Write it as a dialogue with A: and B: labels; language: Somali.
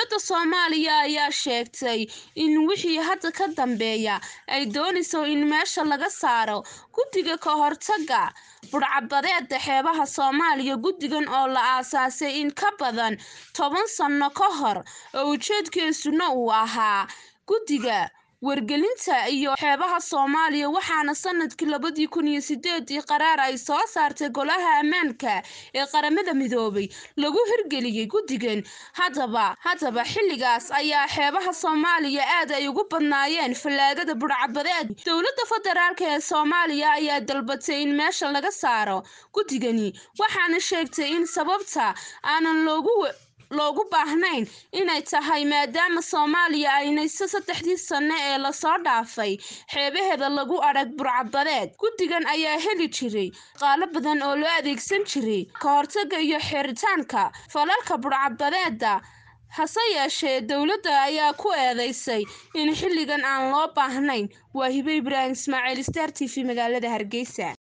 A: dowladda soomaaliya ayaa sheegtay in wixii hadda ka dambeeya ay doonayso in meesha laga saaro guddiga ka hortaga budhcabadeeda xeebaha soomaaliya guddigan oo la aasaasay in ka badan toban sano ka hor oo ujeedkiisuna uu ahaa guddiga wargelinta iyo xeebaha soomaaliya waxaana sanadkii labadii kun iyo sideedii qaraar ay soo saartay golaha ammaanka ee qaramada midoobay lagu hirgeliyey guddigan haddaba haddaba xilligaas ayaa xeebaha soomaaliya aad ay ugu badnaayeen fallaagada budhcabadeed dowladda federaalk ee soomaaliya ayaa dalbatay in meesha laga saaro guddigani waxaana sheegtay in sababta aanan loogu loogu baahnayn inay tahay maadaama soomaaliya aynayso saddexdii sano ee lasoo dhaafay xeebaheeda lagu adhag burcabadeed guddigan ayaa heli jiray qaalo badan oo loo adeegsan jiray ka hortaga iyo xiritaanka falalka burcabadeeda hase yeeshee dowladda ayaa ku eedeysay in xilligan aan loo baahnayn waa hibe ibraahim ismaaciil star t v magaalada hargeysa